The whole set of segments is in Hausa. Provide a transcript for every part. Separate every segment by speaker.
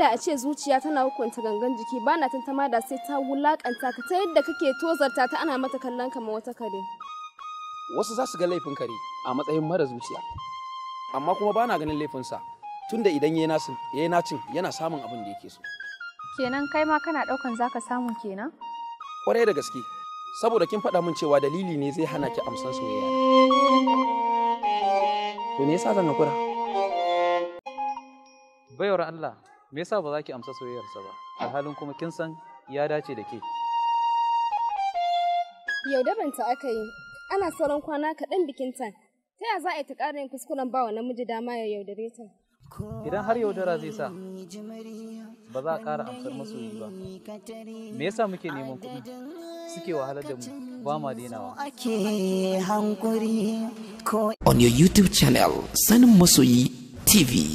Speaker 1: inda a ce zuciya tana hukunta gangan jiki ba na tantama da sai ta wulakanta ka ta yadda kake tozarta ta ana mata kallon kamar wata kare
Speaker 2: wasu za su ga laifin kare a matsayin mara zuciya amma kuma ba na ganin laifinsa tunda idan ya yi nacin yana samun abin da yake so
Speaker 3: Kenan kai ma kana ɗaukan zaka samu kenan?
Speaker 2: kwarai da gaske saboda kin faɗa min cewa dalili ne zai hana ki amsan soyayya to me yasa zan hakura
Speaker 4: Baiwar Allah, me yasa ba za ki amsa soyayyarsa ba? Alhalin kuma kin san ya dace da ke.
Speaker 1: yaudaranta aka yi ana sauran kwana kaɗan bikinta ta ya za a yi ta ƙara yin kuskuren ba wa namiji dama ya yaudare ta
Speaker 4: Idan har yaudara zai sa, ba za a ƙara amsar masoyi ba. Me yasa muke neman kuɗi? Suke wahalar da mu, ba ma denawa.
Speaker 5: ake hankuri ko
Speaker 6: on your YouTube channel Sanin Masoyi TV.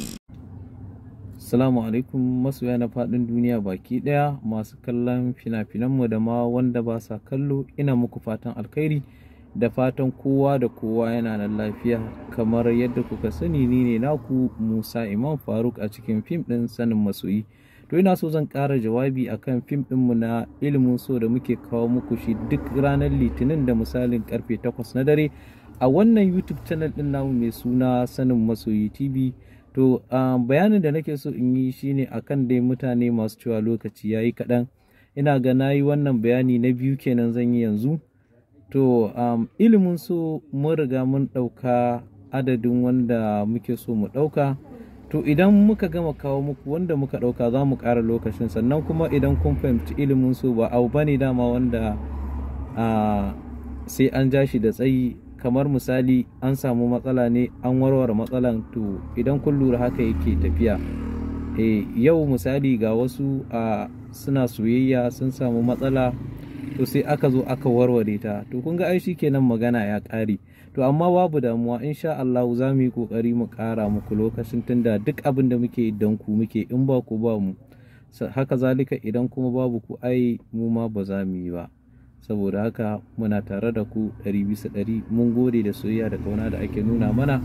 Speaker 7: Assalamu alaikum masoya na faɗin duniya baki ɗaya masu kallon fina-finanmu da ma wanda ba sa kallo ina muku fatan alkhairi da fatan kowa da kowa yana nan lafiya kamar yadda kuka sani ni ne naku Musa Imam Faruk a cikin fim ɗin sanin masoyi. To ina so zan ƙara jawabi akan fim ɗinmu na ilimin so da muke kawo muku shi duk ranar litinin da misalin karfe 8 na dare a wannan YouTube channel ɗin namu mai suna sanin masoyi TV. To um, bayanin da nake so in yi shine akan dai mutane masu cewa lokaci ya yi kaɗan. Ina ga na yi wannan bayani na biyu kenan zan yi yanzu. To um, ilimin so mun riga mun ɗauka adadin wanda muke so mu ɗauka. To idan muka gama kawo muku wanda muka ɗauka za mu ƙara lokacin sannan kuma idan kun fahimci ilimin so ba abu bane dama wanda uh, sai an ja shi da tsayi kamar misali an samu matsala ne an warware matsalan to idan kun lura haka yake tafiya e, yau misali ga wasu a suna soyayya sun samu matsala to sai aka zo aka warware ta to kun ga ai kenan magana ya ƙare to amma babu damuwa insha Allah za mu yi kokari mu ƙara muku lokacin tunda duk abin da muke don ku muke in ba ku ba mu haka zalika idan kuma babu ku ai mu ma ba za mu yi ba saboda haka muna tare da ku ɗari bisa ɗari mun gode da soyayya da ƙauna da ake nuna mana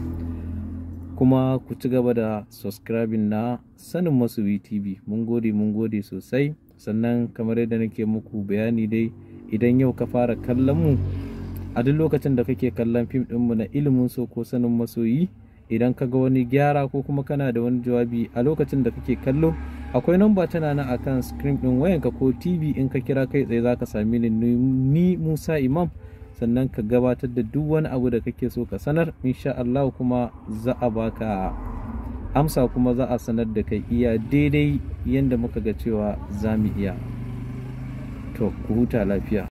Speaker 7: kuma ku ci gaba da subscribing na sanin masoyi tv mun gode mun gode sosai sannan kamar yadda nake muku bayani dai idan yau ka fara kallon mu a duk lokacin da kake kallon fim ɗinmu na ilimin so ko sanin masoyi idan ka ga wani gyara ko kuma kana da wani jawabi a lokacin da kake kallo akwai namba tana nan akan screen din wayanka ko tv in ka kira kai tsaye zaka sami ni ni Musa Imam sannan ka gabatar da duk wani abu da kake so ka sanar insha Allah kuma za a baka amsa kuma za a sanar da kai iya daidai yadda muka ga cewa za mu iya to ku huta lafiya